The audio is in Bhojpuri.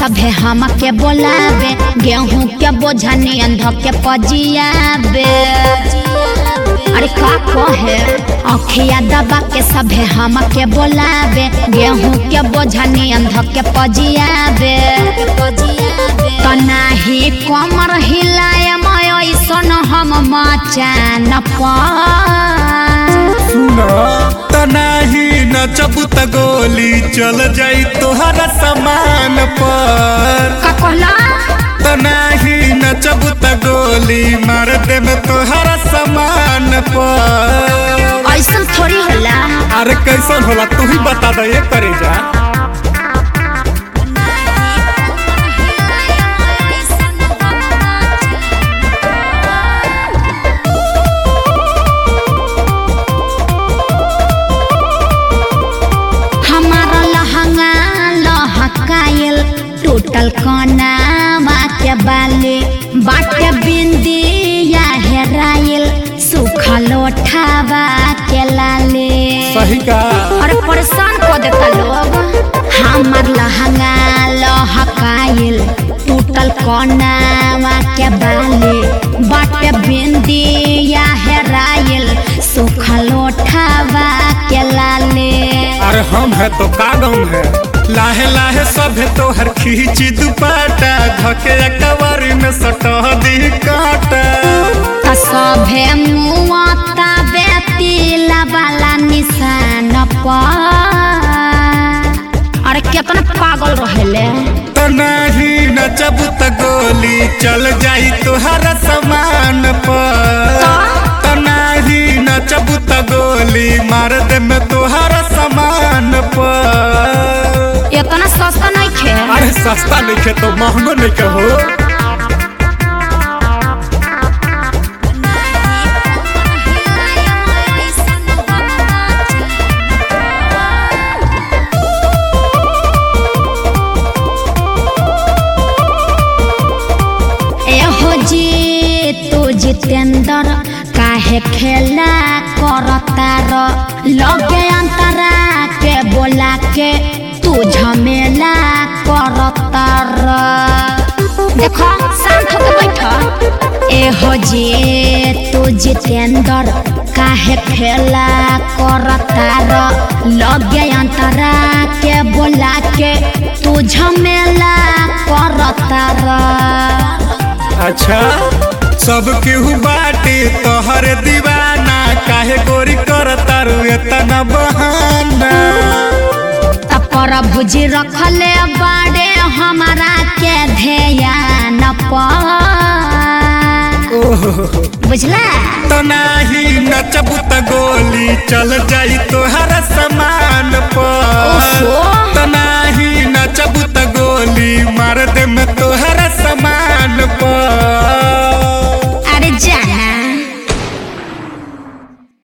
सभे हम के बोलावे गेहूं के बोझा नियन धो के पजियाबे अरे का कहे अखिया दबा के सभे हम के बोलावे गेहूं के बोझा नियन धो के पजियाबे तनाही कमर हिलाय ऐसन हम मचान पर सुना तनाही नचबू त गोली चल जाई तोहरा सामान पर का कहला तनाही नचबू त गोली मार दे में तोहरा सामान पर ऐसन थोड़ी होला अरे कैसन होला तू ही बता दे ये करे जा हमारा लहंगा लहकायल टूटल कनावा के बाले बाटे बिंदी या हेरायल सुखल ओठावा के लाले सही का अरे परेशान कर देता लोग हमार लहंगा लहकायल टूटल कनावा के बाले बाटे बिंदी या हेरायल सुखल ओठावा के लाले अरे हम है तो का गम है लाहे लाहे सभे तो हर खींची दुपाटा धके कवारी में सटह दी काटा त सभे मुआता बेतिला वाला निशान पर अरे केतना पागल रहेले तनाही नचबू त गोली चल जाई तोहरा सामान पर तनाही नचबू त गोली मार दे में तोहरा सामान पर इतना सस्ता नहीं खे अरे सस्ता नहीं खे तो महंगो नहीं कहो एहो जी तू जितेंद्र काहे खेला करतार लगे अंतरा के बोला के तू झमेला करतार देखो शांत होके बैठ एहो जी तू जितेंद्र काहे खेला करतार लगे अंतरा के बोला के तू झमेला करतार अच्छा सब केहू बाटे तोहर दीवाना काहे गोरी करता रू इतना बहाना प्रभु जी रखले बाड़े हमारा के ध्यान पर ओहो बुझला तो नाही नचबू त गोली चल जाई तोहरा सामान पर